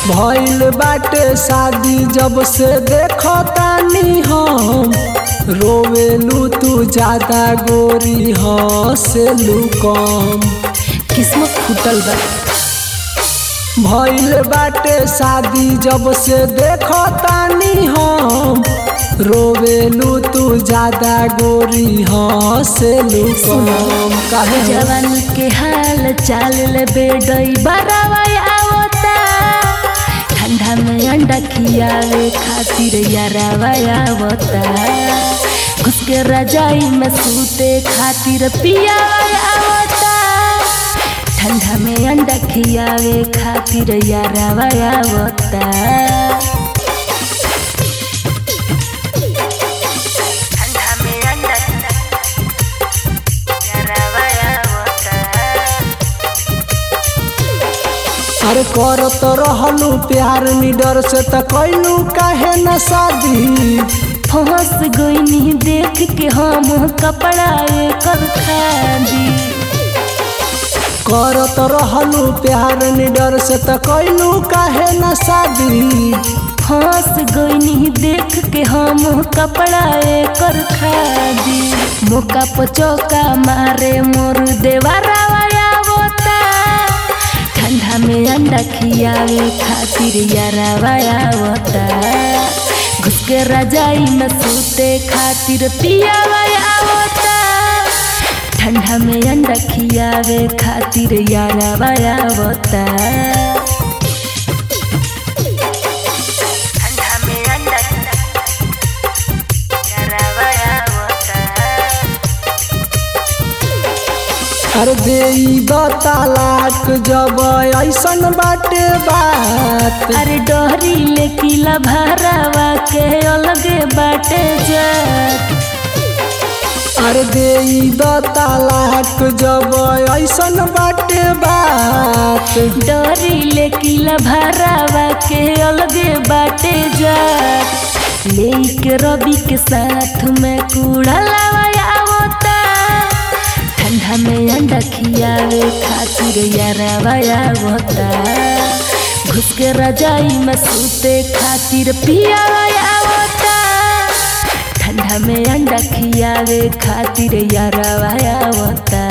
भइल बाटे शादी जब से देखो तानी हम रोवेलू तू ज्यादा गोरी हंसेलू कम किस्मत फूटल बा भइल बाटे शादी जब से देखो तानी हम रोवेलू तू ज्यादा गोरी हंसेलू कम काहे हो? जवान के हाल चाल ले बेडई बरावा आवता ठंडा में अंडा खियावे खातिर यारावा आवता घुस के रजाई में सूते खातिर पियावा आवता ठंडा में अंडा खियावे खातिर यारावा आवता ठंडा में अंडा यारावा आवता अरे करत रहलू प्यार निडर से त कैलू काहे न शादी फंस गईनी देख के हम कपड़ा कर खादी करत रहलू प्यार निडर से त कैलू काहे न शादी फंस गईनी देख के हम कपड़ा कर खादी मौका पचौका मारे मोर देवारावा आवता ठंडा में अंडा खियावे खातिर यारावा आवता घुस के रजाई में सूते खातिर पियावा आवता ठंडा में अंडा खियावे खातिर यारावा आवता ठंडा में अंडा यारावा आवता अरे दे द तालाक जब ऐसन बाटे बात अरे डोहरी ले किला भरावा के अलगे बाटे जात अरे दे द तालाक जब ऐसन बाटे बात डोहरी ले किला भरावा के अलगे बाटे जात ले के रवि के साथ में कूड़ा लावा आवता ठंडा में अंडा खियावे खातिर यारावा आवता घुस के रजाई में सूते खातिर पियावा आवता ठंडा में अंडा खियावे खातिर यारावा आवता